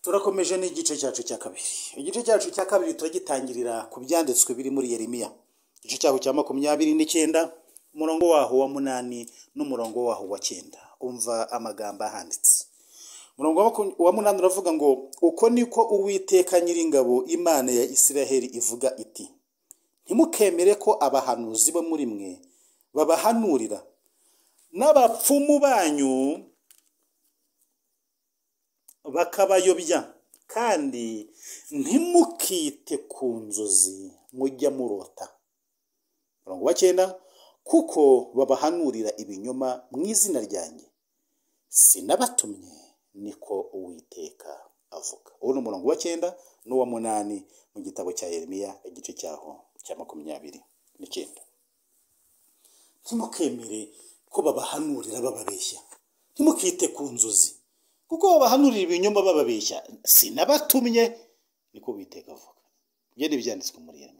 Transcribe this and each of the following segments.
turakomeje n'igice cyacu cya kabiri igice cyacu cya kabiri turagitangirira ku byanditswe biri muri yeremiya igice cyaho cya makumyabiri n'icyenda umurongo waho wa munani n'umurongo waho wa cyenda umva amagambo ahanditse umurongo wa maku- wa munani uravuga ngo uko niko uwiteka nyiringabo imana ya isiraheli ivuga iti ntimukemere ko abahanuzi bo muri mwe babahanurira n'abapfumu banyu bakabayobya kandi ntimukite ku nzozi mujya murota umurongo wa cyenda kuko babahanurira ibinyoma mu izina ryanjye sinabatumye niko uwiteka avuga uwo ni umurongo wa cyenda n'uwa munani mu gitabo cya yeremiya igice cyaho cya makumyabiri n'icyenda ntimukemere ko babahanurira bababeshya ntimukite ku nzozi kuko babahanurira ibinyoma bababeshya sinabatumye niko uwiteka avuga ibyo ni ibyanditswe muri yeremiya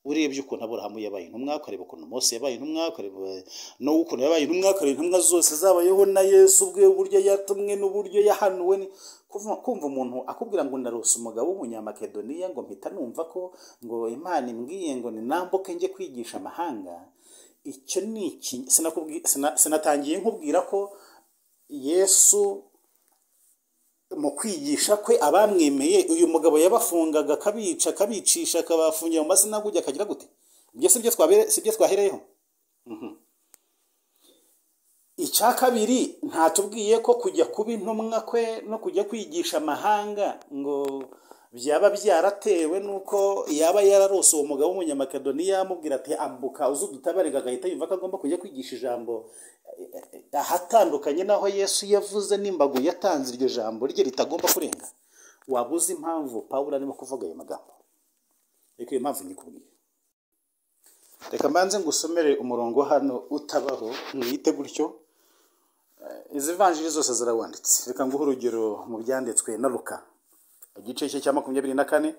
urebye ukuntu aburahamu yabaye intumwa ukareba ukuntu mose yabaye intumwa ukareba nawe ukuntu yabaye intumwa ukareba intumwa zose zabayeho na yesu ubwe uburyo yatumwe n'uburyo yahanuwe ni- kuva- kumva umuntu akubwira ngo narose umugabo w'umunyamakedoniya ngo mpita numva ko ngo imana imbwiye ngo ninambuke njye kwigisha amahanga icyo ni iki Sinakubwi- sina- sinatangiye nkubwira ko yesu mu kwigisha kwe abamwemeye uyu mugabo yabafungaga akabica akabicisha akabafungira mu masinagogi akagira gute ibyo si byo twabere- si byo twahereyeho Mhm. icya kabiri ntatubwiye ko kujya kuba intumwa kwe no kujya kwigisha amahanga ngo byaba byaratewe n'uko yaba yararose uwo mugabo w'umunyamakedoniya amubwira ati ambuka uze udutabarika agahita yumva ko agomba kujya kwigisha ijambo ahatandukanye n'aho yesu yavuze n'imbago yatanze iryo jambo rye ritagomba kurenga waba uzi impamvu pawulo arimo kuvuga ayo magambo reka iyo mpamvu nyikubwiye reka mbanze ngusomere umurongo hano utabaho mwite gutyo Eh, izi vanjiri zose zirawanditse reka nguhe urugero mu byanditswe na luka igice cye cya makumyabiri na kane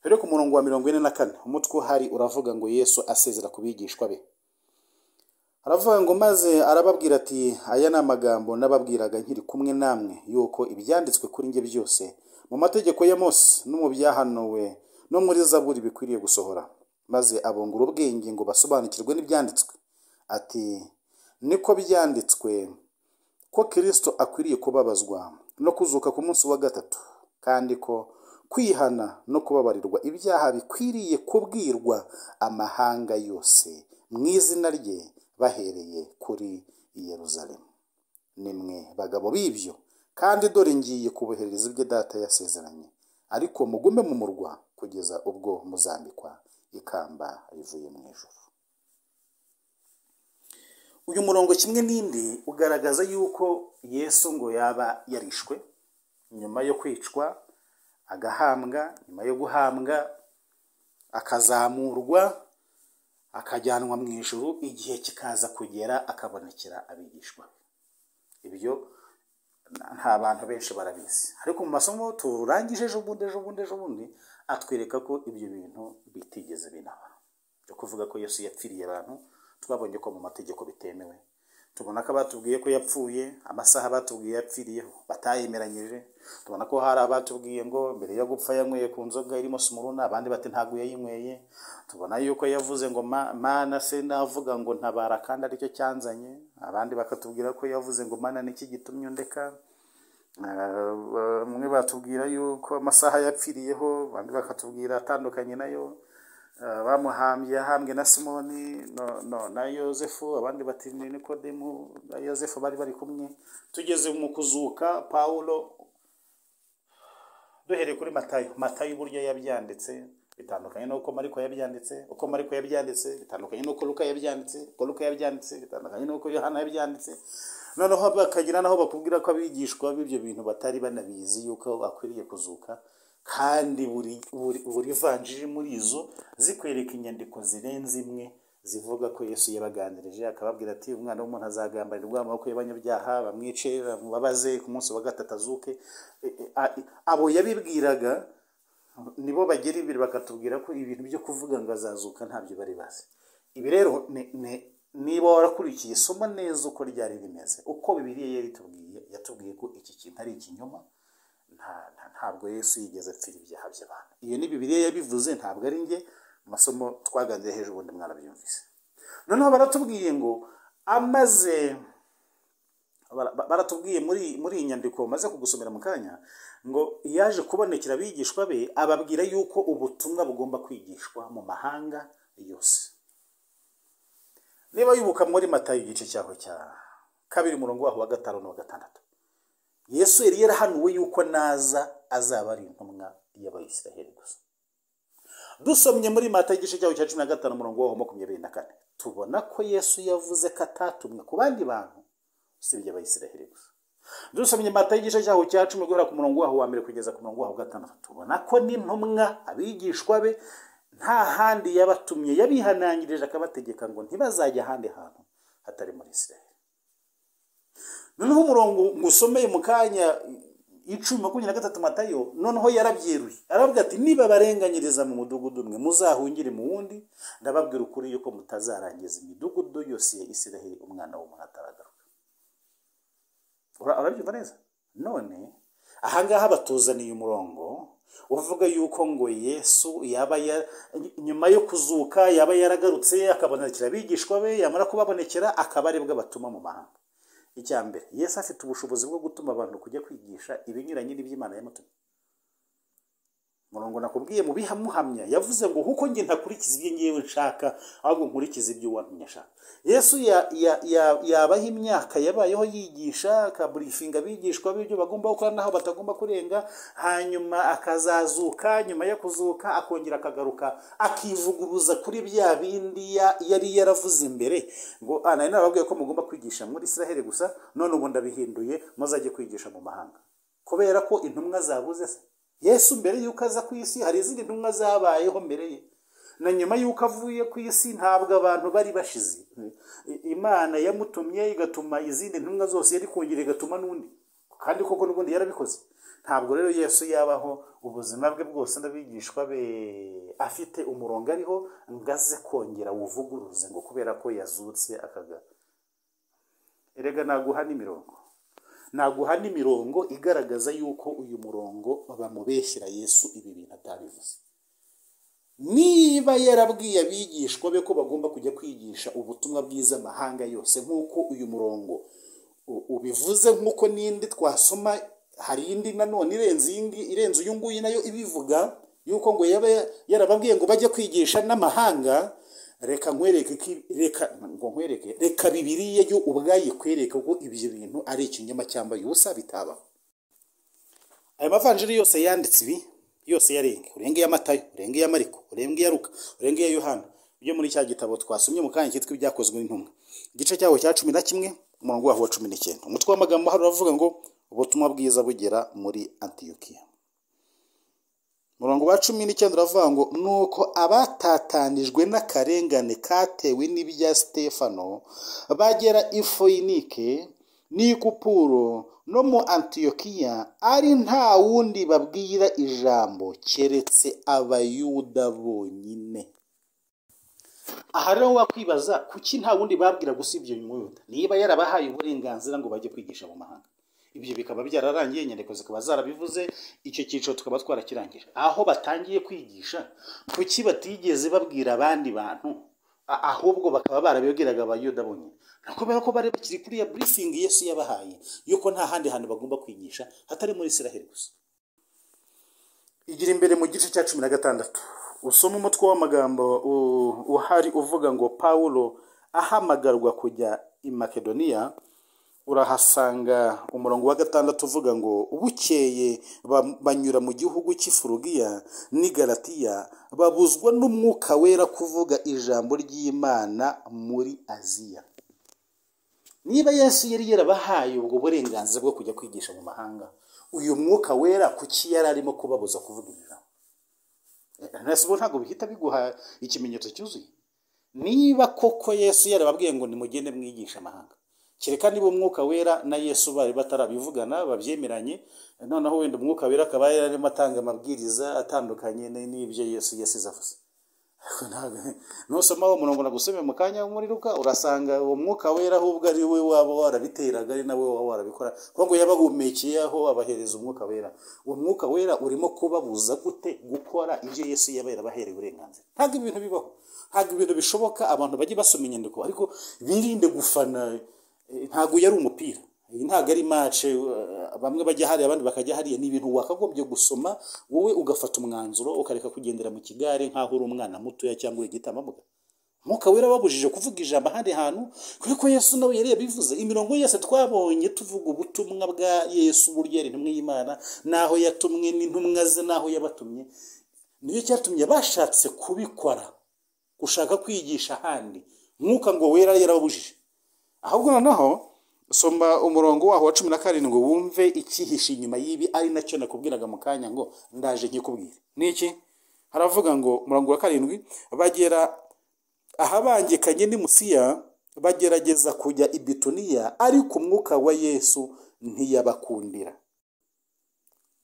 rero ku murongo wa mirongo ine na kane umutwe uhari uravuga ngo yesu asezera ku bigishwa be aravuga ngo maze arababwira ati aya ni amagambo nababwiraga nkiri kumwe namwe yuko ibyanditswe kuri njye byose mu mategeko ya mose no mu byahanuwe no muri zaburi bikwiriye gusohora maze abungura ubwenge ngo basobanukirwe n'ibyanditswe ati niko byanditswe ko kirisito akwiriye kubabazwa no kuzuka ku munsi wa gatatu kandi ko kwihana no kubabarirwa ibyaha bikwiriye kubwirwa amahanga yose mu izina rye bahereye kuri yeruzalemu nimwe bagabo b'ibyo kandi dore ngiye kubohereza ibyo data yasezeranye ariko mugume mu murwa kugeza ubwo muzambikwa ikamba rivuye mu ijuru uyu murongo kimwe n'indi ugaragaza yuko yesu ngo yaba yarishwe nyuma yo kwicwa agahambwa nyuma yo guhambwa akazamurwa akajyanwa mu ijuru igihe kikaza kugera akabonekera abigishwa be. ibyo nta bantu benshi barabizi ariko mu masomo turangije ejo bundi ejo bundi ejo bundi atwereka ko ibyo bintu bitigeze binaba byo kuvuga ko yesu yapfiriye abantu twabonye ko mu mategeko bitemewe tubona ko abatubwiye ko yapfuye amasaha batubwiye yapfiriyeho batayemeranyije tubona ko hari abatubwiye ngo mbere yo gupfa yanyweye ku nzoga irimo sumuruna abandi bati ntabwo yayinyweye tubona yuko yavuze ngo "Ma- mana se navuga ngo ntabara kandi aricyo cyanzanye abandi bakatubwira ko yavuze ngo mana niki gitumye undeka Eh, bamwe batubwira yuko amasaha yapfiriyeho abandi bakatubwira atandukanye nayo Eh, bamuhambye ahambwe na simoni no- no- na yosefu abandi bati ni nikodemu na yosefu bari bari kumwe tugeze mu kuzuka pawulo duhereye kuri matayo matayo uburyo yabyanditse bitandukanye n'uko mariko yabyanditse uko mariko yabyanditse bitandukanye n'uko luka yabyanditse uko luka yabyanditse bitandukanye n'uko yohana yabyanditse noneho bakagira naho bakubwira ko abigishwa b'ibyo bintu batari banabizi yuko bakwiriye kuzuka kandi buri buri buri vanjiri muri izo zikwereka inyandiko zirenze imwe zivuga ko yesu yabaganirije akababwira ati umwana w'umuntu azagambanirwa mu maboko y'abanyabyaha bamwice bamubabaze ku munsi wa gatatu azuke E, e, a- e, abo yabibwiraga nibo bagera imbere bakatubwira ko ibintu byo kuvuga ngo azazuka ntabyo bari bazi ibi rero ni- ni- niba warakurikiye isomo neza uko ryari rimeze uko bibiliya yari itubwiye yatubwiye ko iki kintu ari ikinyoma nta- nta- ntabwo yesu yigeze apfira ibyaha by'abantu iyo ni bibiliya yabivuze ntabwo ari njye mu masomo twaganiriye hejuru ubundi mwarabyumvise noneho baratubwiye ngo amaze bara- ba- baratubwiye muri muri iyi nyandiko maze kugusomera mu kanya ngo yaje kubonekera abigishwa be ababwira yuko ubutumwa bugomba kwigishwa mu mahanga yose niba yibuka muri matayo igice cyaho cya kabiri umurongo waho wa gatanu n'uwa gatandatu yesu yari yarahanuwe yuko naza azaba ari intumwa y'abayisiraheli gusa dusomye muri mata igice cyaho cya cumi na gatanu umurongo waho makumyabiri na kane tubona ko yesu yavuze ko atatumwe ku bandi bantu usibye abayisiraheli gusa dusomye mata y'igice cyaho cya cumi guhera ku murongo waho wa mbere kugeza ku murongo waho wa gatandatu tubona ko n'intumwa abigishwa be nta handi yabatumye yabihanangirije akabategeka ngo ntibazajya ahandi hantu hatari muri isiraheli noneho umurongo ngusomeye mu kanya icumi makumyabiri na gatatu matayo noneho yarabyeruye aravuga ati niba barenganyiriza mu mudugudu umwe muzahungire mu wundi ndababwira ukuri yuko mutazarangiza imidugudu yose ya isiraheli umwana w'umuntu ataragaruka Ura- urabyumva neza none ahangaha batuzaniye umurongo uvuga yuko ngo yesu yaba ya- nyuma yo kuzuka yaba yaragarutse akabonekera abigishwa be yamara kubabonekera akaba aribwo abatuma mu mahanga icya mbere yesu afite ubushobozi bwo gutuma abantu kujya kwigisha ibinyuranye n'iby'imana yamutumye murongo nakubwiye mu bihamuhamya yavuze ngo kuko njye ntakurikiza ibyo ngewe nshaka ahubwo nkurikiza ibyo uwantumye ashaka yesu ya- ya- ya- yabaho imyaka yabayeho yigisha akaburifinga abigishwa be ibyo bagomba gukora n'aho batagomba kurenga hanyuma akazazuka nyuma yo kuzuka akongera akagaruka akivuguruza kuri bya bindi ya- yari yaravuze imbere ngo "Ah, nari narababwiye ko mugomba kwigisha muri israheli gusa none ubu ndabihinduye muzajye kwigisha mu mahanga kubera ko intumwa zabuze se yesu mbere y'uko aza ku isi hari izindi ntumwa zabayeho mbere ye na nyuma y'uko avuye ku isi ntabwo abantu bari bashize I- imana yamutumye igatuma izindi ntumwa zose yari kongera igatuma n'undi kandi koko n'ubundi yarabikoze ntabwo rero yesu yabaho ubuzima bwe bwose n'abigishwa be afite umurongo ariho ngo aze kongera wuvuguruze ngo kubera ko yazutse akaga erega naguha n'imirongo naguha n'imirongo igaragaza yuko uyu murongo bamubeshyira yesu ibi bintu atabivuze niba yarabwiye abigishwa be ko bagomba kujya kwigisha ubutumwa bwiza amahanga yose nk'uko uyu murongo u- ubivuze nk'uko n'indi twasoma hari indi nanone irenze iyindi irenze uyu nguyu nayo ibivuga yuko ngo yaba ya- yarababwiye ngo bajye kwigisha n'amahanga reka nkwereke ko ibi- reka ngo nkwereke reka bibiriye yo ubwayo ikwereka ko ibyo bintu ari ikinyoma cyamba ubusa bitabaho ayo mavanjiri yose yanditse ibi yose yarenge urenge iya matayo urenge iya mariko urenge iya ruka urenge iya yohana ibyo muri cya gitabo twasomye mu kanya cyitwa ibyakozwe n'intumwa igice cyaho cya cumi na kimwe umurongo waho wa cumi n'icyenda umutwe w'amagambo hari uravuga ngo ubutumwa bwiza bugera muri antiyokiya umurongo wa cumi n'icyenda uravuga ngo nuko abatatanijwe n'akarengane katewe n'ibya sitefano bagera i foyinike n'i kupuro no mu antiyokiya ari nta wundi babwira ijambo keretse abayuda bonyine aha rero wakwibaza kuki nta wundi babwira gusibye uyu muyuda niba yarabahaye uburenganzira ngo bajye kwigisha mu mahanga ibyo bikaba byararangiye inyandiko zikaba zarabivuze icyo cyiciro tukaba twarakirangije aho batangiye kwigisha kuki batigeze babwira abandi bantu A- ahubwo bakaba barabibwiraga abayuda bonyine Ni ukubera ko bari bakiri kuri ya burifingi yesu yabahaye yuko nta handi hantu bagomba kwigisha hatari muri isiraheli gusa igira imbere mu gice cya cumi na gatandatu usoma umutwe w'amagambo u- uhari uvuga ngo pawulo ahamagarwa kujya i makedoniya urahasanga umurongo wa gatandatu uvuga ngo bukeye ba- banyura mu gihugu cy'ifurugiya n'i galatiya babuzwa n'umwuka wera kuvuga ijambo ry'imana muri aziya niba yesu yari yarabahaye ubwo burenganzira bwo kujya kwigisha mu mahanga uyu mwuka wera kuki yari arimo kubabuza kuvuga iri jambo Eh, nasi ubu ntabwo bihita biguha ikimenyetso cyuzuye niba koko yesu yarababwiye ngo nimugende mwigisha amahanga kereka niba umwuka wera na yesu bari batarabivugana babyemeranye noneho wenda umwuka wera akaba yarimo atanga amabwiriza atandukanye n'ibyo yesu yasize avuze Ariko ntabwo- nusoma uwo murongo nagusomeye mu kanya w'umuriruka urasanga uwo mwuka wera ahubwo ari we waba warabiteraga ari nawe waba warabikora kuko ngo yabahumekeye aho abahereza umwuka wera uwo mwuka wera urimo kubabuza gute gukora ibyo yesu yaba yarabahereye uburenganzira ntabwo ibintu bibaho ntabwo ibintu bishoboka abantu bajye basoma inyandiko ariko birinde gufana eh, ntabwo uyu ari umupira iyi ntabwo ari mace bamwe bajya hariya abandi bakajya hariya ni ibintu wakagombye gusoma wowe ugafata umwanzuro ukareka kugendera mu kigare nk'aho uri umwana mutoya cyangwa uri igitambambuga mwuka wera wabujije kuvuga ijambo ahandi hantu kubera ko yesu nawe yari yabivuze imirongo yose twabonye tuvuga ubutumwa bwa yesu uburyo yari intumwa y'imana n'aho yatumwe n'intumwa ze n'aho yabatumye niyo cyatumye bashatse kubikora gushaka kwigisha ahandi mwuka ngo wera yarababujije ahubwo noneho soma umurongo waho wa cumi na karindwi wumve icyihishe inyuma y'ibi ari nacyo nakubwiraga mu kanya ngo ndaje nkikubwire ni iki haravuga ngo umurongo wa karindwi bagera ahabangikanye n'i musiya bagerageza kujya i bituniya ariko umwuka wa yesu ntiyabakundira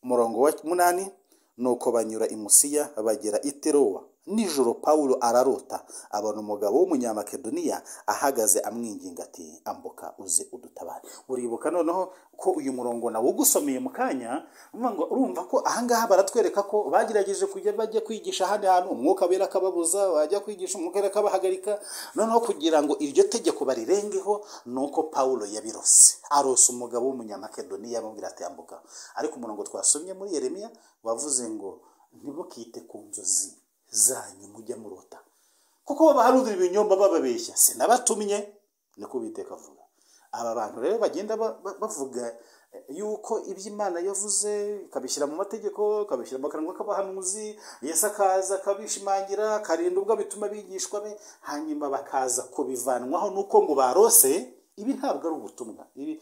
umurongo wa munani nuko banyura i musiya bagera i terowa nijoro pawulo ararota abona umugabo w'umunyamakedoniya ahagaze amwinginga ati ambuka uze udutabare uribuka noneho ko uyu murongo nawugusomeye mu kanya uvuga ngo urumva ko ahangaha baratwereka ko bagerageje kujya bajya kwigisha ahandi hantu umwuka wera akababuza bajya kwigisha umwuka wera akabahagarika noneho kugira ngo iryo tegeko barirengeho ni uko pawulo yabirose arose umugabo w'umunyamakedoniya amubwira ati ambuka ariko umurongo twasomye muri yeremiya wavuze ngo ntibukite ku nzozi zanyu mujya murota kuko babaharurira ibinyomba bababeshya sinabatumye niko biteka avuga aba bantu rero bagenda ba- ba- bavuga eh, yuko ibyo imana yavuze ikabishyira mu mategeko ikabishyira mu kanwa k'abahanuzi yesu akaza akabishimangira akarinda ubwo bituma bigishwa be hanyuma bakaza kubivanwaho nuko ngo barose ibi ntabwo ari ubutumwa ibi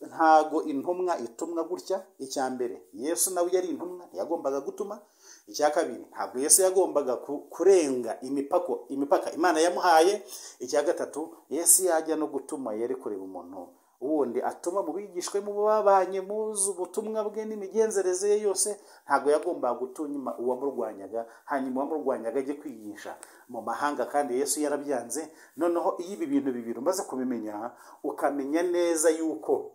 ntabwo intumwa itumwa gutya icya mbere yesu nawe yari intumwa yagombaga gutuma icya kabiri ntabwo yesu yagombaga ku- kurenga imipako imipaka imana yamuhaye icya gatatu yesu yajya no gutuma yari kureba umuntu wundi atuma mu bigishwe mu babanye muzi ubutumwa bwe n'imigenzereze ye yose ntabwo yagombaga gutuma uwamurwanyaga hanyuma uwamurwanyaga ajye kwigisha mu mahanga kandi yesu yarabyanze noneho iyo ibi bintu bibiri umaze kubimenya ukamenya neza yuko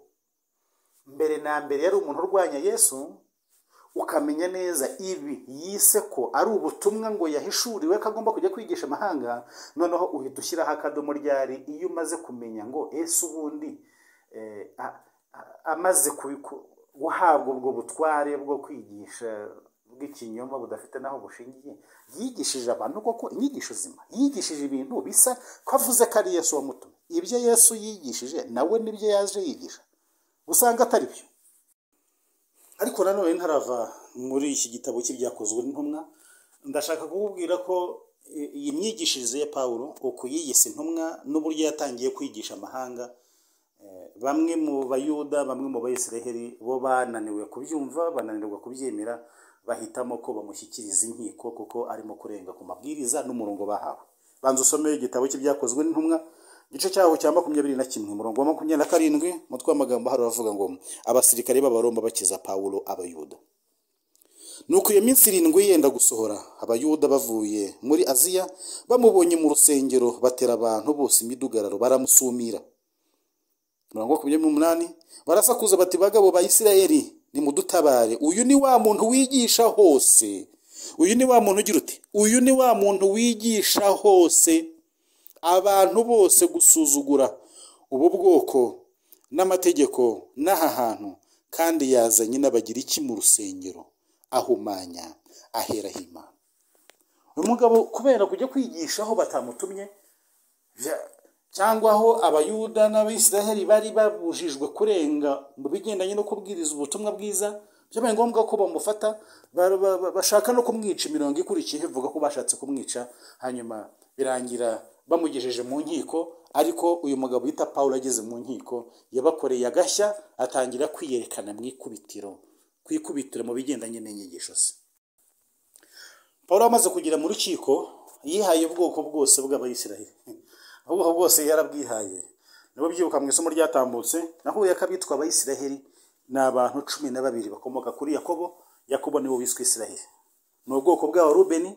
mbere na mbere yari umuntu urwanya yesu ukamenya neza ibi yise ko ari ubutumwa ngo yahishuriwe ko agomba kujya kwigisha amahanga noneho uhita ushyiraho akadomo ryari iyo umaze kumenya ngo ese ubundi eh, a- a- amaze kubi- ku- guhabwa ubwo butware bwo kwigisha bw'ikinyoma budafite n'aho bushingiye yigishije abantu koko inyigisho zima yigishije ibintu bisa ko avuze ko ari yesu wamutumye ibyo yesu yigishije nawe nibyo yaje yigisha usanga atari byo ariko nanone ntarava muri iki gitabo cy'ibyakozwe n'intumwa ndashaka kukubwira ko i- iyi myigishirize ya pawulo uku yiyise intumwa n'uburyo yatangiye kwigisha amahanga eh, bamwe mu bayuda bamwe mu bayisiraheli bo bananiwe kubyumva bananirwa kubyemera bahitamo ko bamushyikiriza inkiko kuko arimo kurenga ku mabwiriza n'umurongo bahawe banza usome igitabo cy'ibyakozwe n'intumwa igice cyaho cya makumyabiri na kimwe umurongo wa makumyabiri na karindwi umutwe w'amagambo hari abavuga ngo abasirikare b'abaroma bakiza pawulo abayuda nuko iyo minsi irindwi yenda gusohora abayuda bavuye muri aziya bamubonye mu rusengero batera abantu bose imidugararo baramusumira mirongo makumyabiri n'umunani barasakuza bati bagabo ba isirayeli nimudutabare uyu ni wa muntu wigisha hose uyu ni wa muntu ugira uti uyu ni wa muntu wigisha hose abantu bose gusuzugura ubu bwoko n'amategeko n'aha hantu kandi yazanye n'abagira iki mu rusengero ahumanya aheraho imana uyu mugabo kubera kujya kwigisha aho batamutumye bya- cyangwa aho abayuda n'abisiraheli bari babujijwe kurenga mu bigendanye no kubwiriza ubutumwa bwiza byabaye ngombwa ko bamufata ba- ba- ba- bashaka no kumwica imirongo ikurikiye ivuga ko bashatse kumwica hanyuma birangira bamugejeje mu nkiko ariko uyu mugabo wita pawulo ageze mu nkiko yabakoreye agashya atangira kwiyerekana mu ikubitiro ku ikubitiro mu bigendanye n'inyigisho ze pawulo amaze kugera mu rukiko yihaye ubwoko bwose bw'abayisiraheli ubwoko bwose yarabwihaye nibo byibuka mu isomo ryatambutse nahuye ko abitwa abayisiraheli ni abantu cumi na babiri bakomoka kuri yakobo yakobo niwe wiswe isiraheli ni ubwoko bw'abarubeni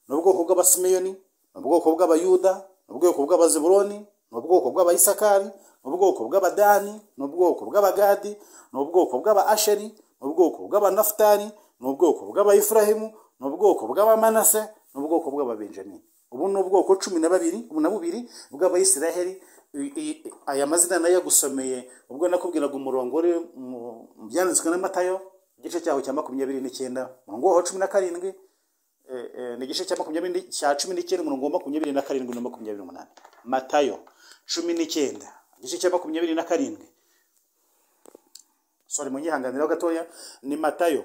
ni ubwoko bw'abasimeyoni ni ubwoko bw'abayuda ni ubwoko bw'abazeburoni ni ubwoko bw'abayisakari ni ubwoko bw'abadani ni ubwoko bw'abagadi ni ubwoko bw'abaasheri ni ubwoko bw'abanafutari ni ubwoko bw'abayifurahimu ni ubwoko bw'abamanase ni ubwoko bw'ababenjamini ubu ni ubwoko cumi na babiri na bubiri bw'abayisiraheli I- i- aya mazina nayo yagusomeye ubwo nakubwiraga umurongo uri mu mu byanditswe na matayo igice cyaho cya makumyabiri n'icyenda umurongo waho wa cumi na karindwi eh, eh, ni igice cya makumyabiri ni- cya cumi n'icyenda umurongo wa makumyabiri na karindwi na makumyabiri n'umunani matayo cumi n'icyenda igice cya makumyabiri na karindwi sorry munyihanganiraho gatoya ni matayo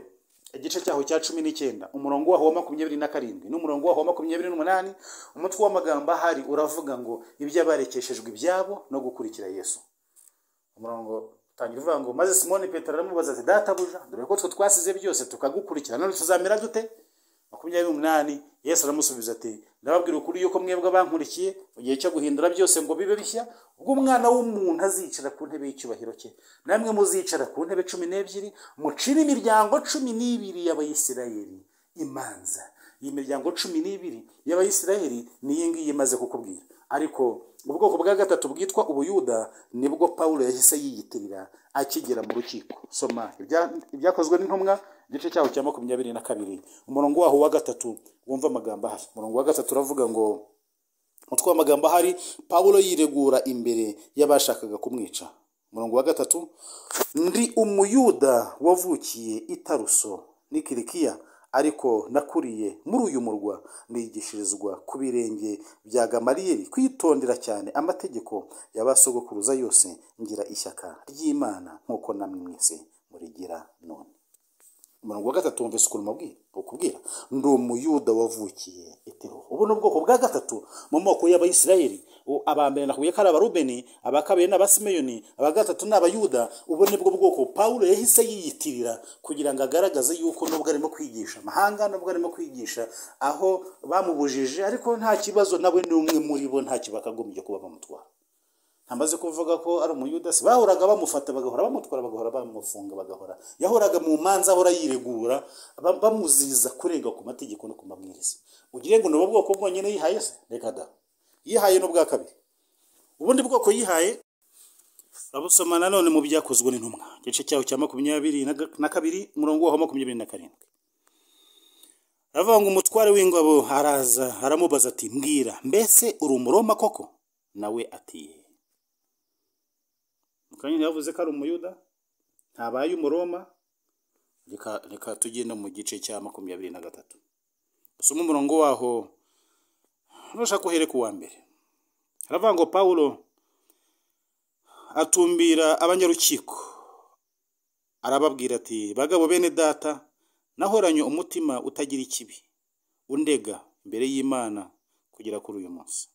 igice cyaho cya cumi n'icyenda umurongo waho wa makumyabiri na karindwi n'umurongo waho wa makumyabiri n'umunani umutwe w'amagambo ahari uravuga ngo iby'abarekeshejwe ibyabo no gukurikira yesu umurongo utangira uvuga ngo maze simoni petero aramubaza ati databuja dore ko twe twasize byose tukagukurikira none tuzamera dute makumyabiri n'umunani yesu aramusubiza ati ndababwira ukuri yuko mwebwe abankurikiye mu gihe cyo guhindura byose ngo bibe bishya ubwo umwana w'umuntu azicara ku ntebe y'icyubahiro cye namwe muzicara ku ntebe cumi n'ebyiri mucire imiryango cumi n'ibiri y'abayisirayeli imanza iyi miryango cumi n'ibiri y'abayisirayeli ni iyi ngiyi imaze kukubwira ariko ubwoko bwa gatatu bwitwa ubuyuda nibwo pawulo yahise yiyitirira akigera mu rukiko soma ibya- ibyakozwe n'intumwa igice cyaho cya makumyabiri na kabiri umurongo waho wa gatatu wumva amagambo ahari umurongo wa gatatu uravuga ngo umutwe w'amagambo ahari pawulo yiregura imbere y'abashakaga kumwica umurongo wa gatatu ndi umuyuda wavukiye i taruso n'i kirikiya ariko nakuriye muri uyu murwa nigishirizwa ku birenge bya gamariyeli kwitondera cyane amategeko ya ba sogokuruza yose ngira ishyaka ry'imana nk'uko namwe mwese murigira none umurongo wa gatatu wumvise ukuntu mubwira ukubwira ndi umuyuda wavukiye etero ubu ni ubwoko bwa gatatu mu moko y'abayisirayeli U- aba mbere nakubwiye ko ari abarubeni aba kabiri ni abasimeyoni aba gatatu ni abayuda ubu ni bwo bwoko pawulo yahise yiyitirira kugira ngo agaragaze yuko nubwo arimo kwigisha amahanga nubwo arimo kwigisha aho bamubujije ariko nta kibazo nawe n'umwe muri bo nta kibakagombye kuba bamutwara ntamaze kuvuga ko ari umuyuda si bahoraga bamufata bagahora bamutwara bagahora bamufunga bagahora yahoraga mu manza ahora yiregura ba- bamuziza kurenga ku mategeko no ku mabwiriza ugire ngo ni ubu bwoko bwonyine yihaye se reka da yihaye n'ubwa kabiri ubundi bwoko yihaye urabusoma nanone mu byakozwe n'intumwa igice cyaho cya makumyabiri na ga- na kabiri umurongo waho wa makumyabiri na karindwi aravuga ngo umutware w'ingabo araza aramubaza ati mbwira mbese uri umuroma koko nawe ati mukanya yavuze ko ari umuyuda ntabaye umuroma reka reka tugenda mu gice cya makumyabiri na gatatu usome umurongo waho ntushaka uhere ku wa mbere haravuga ngo pawulo atumbira abanyarukiko arababwira ati bagabo bene data nahoranye umutima utagira ikibi undega imbere y'imana kugera kuri uyu munsi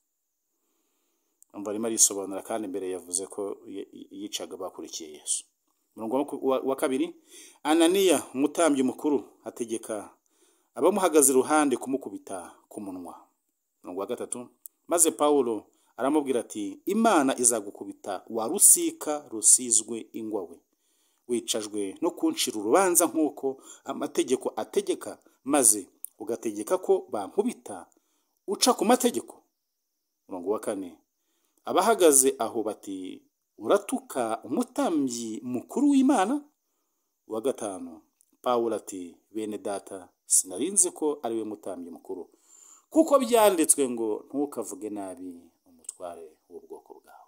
umva arimo arisobanura kandi mbere yavuze ko y- y- yicaga bakurikiye yesu umurongo wa maku- wa- wa kabiri ananiya umutambyi mukuru ategeka abamuhagaze iruhande kumukubita ku munwa umurongo wa gatatu maze pawulo aramubwira ati imana izagukubita wa rusika rusizwe ingwa we wicajwe no kuncira urubanza nk'uko amategeko ategeka maze ugategeka ko bankubita uca ku mategeko umurongo wa kane abahagaze aho bati uratuka umutambyi mukuru w'imana wa gatanu pawulo ati bene data sinarinze ko ari we mutambyi mukuru kuko byanditswe ngo ntukavuge nabi umutware w'ubwoko bwawe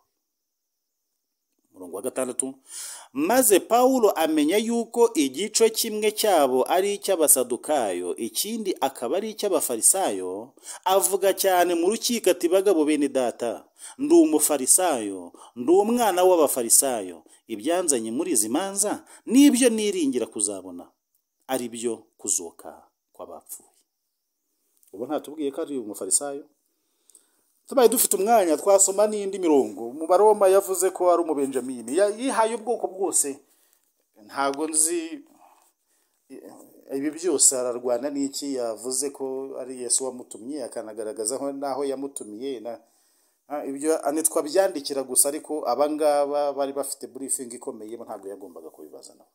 umurongo wa gatandatu maze pawulo amenya yuko igice kimwe cyabo ari icy'abasadukayo ikindi akaba ari icy'abafarisayo avuga cyane mu rukiko ati bagabo bene data ndi umufarisayo ndi umwana w'abafarisayo ibyanzanye muri izi manza nibyo niringira kuzabona ari byo kuzuka kw'abapfuye ubu ntatubwiye ko ari umufarisayo tubaye dufite umwanya twasoma n'indi mirongo mu baroma yavuze ko ari umubenjamini Ya- yihaye ubwoko bwose ntabwo nzi ibi byose ararwana n'iki yavuze ko ari yesu wamutumye akanagaragaza aho- n'aho yamutumiye na- Ah, ibyo ni twabyandikira gusa ariko aba ngaba bari bafite burifingi ikomeye ntabwo yagombaga kubibaza nabo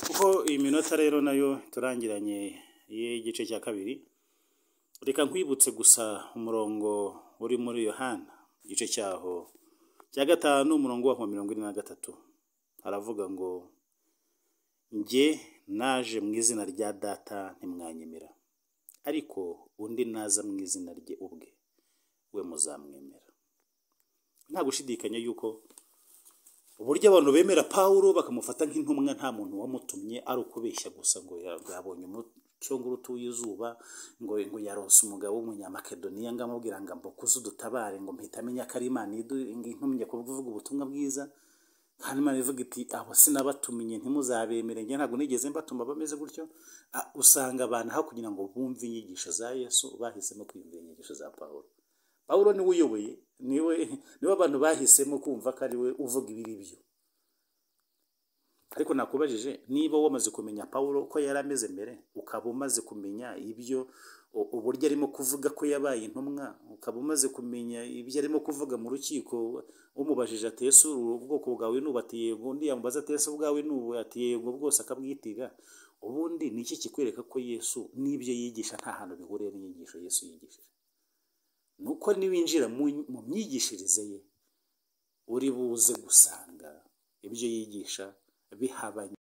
kuko iyi minota rero nayo turangiranye y'igice cya kabiri reka nkwibutse gusa umurongo uri muri yohana igice cyaho cya gatanu umurongo wa mirongo ine na gatatu haravuga ngo njye naje mu izina rya data ntimwanyemera ariko undi naza mu izina rye ubwe we muzamwemera nta gushidikanya yuko uburyo abantu bemera pawulo bakamufata nk'intumwa nta muntu wamutumye ari ukubeshya gusa ngo yabonye umucungurutu w'izuba ngo ngo yarose umugabo w'umunyamakedoniya ngo amubwira ngo ambuka uze udutabare ngo mpita amenya ko ari imana intumye kuvuga ubutumwa bwiza kandi imana ivuga iti abo sinabatumiye ntimuzabemere njye ntabwo nigeze mbatuma bameze gutyo Ah, usanga abantu aho kugira ngo bumve inyigisho za yesu bahisemo kwiyumvira inyigisho za pawulo pawulo niwe uyoboye niwe niwe abantu bahisemo kumva ko ari we uvuga ibiri byo ariko nakubajije niba wamaze kumenya pawulo ko yari ameze mbere ukaba umaze kumenya ibyo u- uburyo arimo kuvuga ko yabaye intumwa ukaba umaze kumenya ibyo arimo kuvuga mu rukiko umubajije ati ese uru ubwoko bwawe nubu ati yego undi yamubaza ati ese ubwawe nubu ati yego bwose akabwitiga ubundi ni iki kikwereka ko yesu n'ibyo yigisha nta hantu bihuriye n'inyigisho yesu yigishije ni uko niwinjira mu mu myigishirize ye uri buze gusanga ibyo yigisha bihabanye